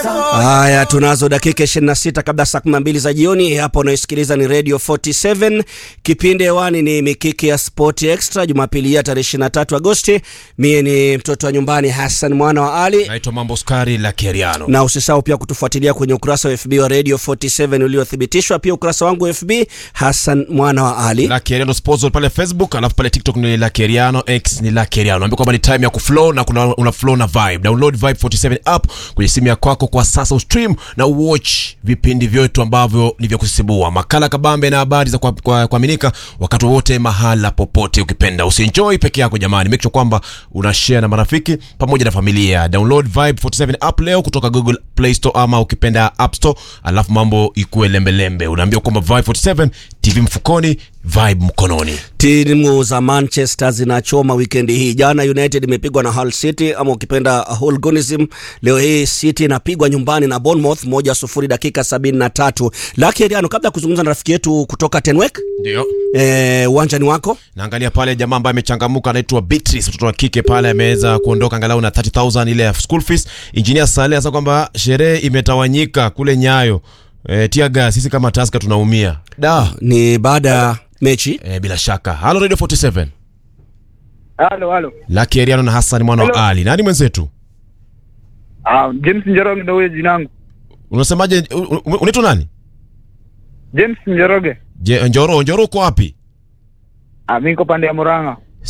Haya, tunazo dakika 26 kabla saa 12 za jioni. Hapa unaosikiliza ni Radio 47, kipindi hewani ni mikiki ya Sport Extra, Jumapili ya tarehe 23 Agosti. Mie ni mtoto wa nyumbani Hassan mwana wa Ali, naitwa Mambo Skari la Keriano. na usisahau pia kutufuatilia kwenye ukurasa wa FB wa Radio 47 uliothibitishwa, pia ukurasa wangu wa FB Hassan mwana wa Ali. La Keriano Sports pale Facebook, alafu pale TikTok ni la Keriano, X ni la Keriano. Naambia kwamba ni time ya kuflow na kuna una flow na vibe. Download Vibe 47 app kwenye simu ya kwako kwa sasa, ustream na uwatch vipindi vyetu ambavyo ni vya kusisimua, makala kabambe na habari za kuaminika kwa, kuaminika wakati wowote mahala popote ukipenda. Usienjoy peke yako jamani, make sure kwamba una share na marafiki pamoja na familia. Download Vibe 47 app leo kutoka Google Play Store ama ukipenda App Store, alafu mambo ikuwe lembelembe. Unaambia kwamba Vibe 47 TV mfukoni, vibe mkononi. Timu za Manchester zinachoma wikendi hii. Jana United imepigwa na Hull City ama ukipenda Hooliganism. Leo hii City inapigwa nyumbani na Bournemouth moja sufuri dakika sabini na tatu. Laki Eriano, kabla ya kuzungumza na rafiki yetu kutoka Tenwek, Ndio. eh, uwanjani wako Naangalia pale jamaa ambaye amechangamuka anaitwa Beatrice, mtoto wa kike pale ameweza kuondoka angalau na 30000 ile ya school fees. Engineer Saleh sasa kwamba sherehe imetawanyika kule Nyayo. E, tiaga sisi kama Taska tunaumia. Da. ni baada ya mechi E, bila shaka. Halo Radio 47. Halo, halo. Lucky Eriano na Hassan mwana wa Hello. Ali. Nani mwenzetu? Ah, James Njoroge ndio huyo jina langu. Unasemaje? u- u- Unaitwa nani? James Njoroge. Je, Njoro, Njoro uko wapi? Ah, mimi niko pande ya Murang'a.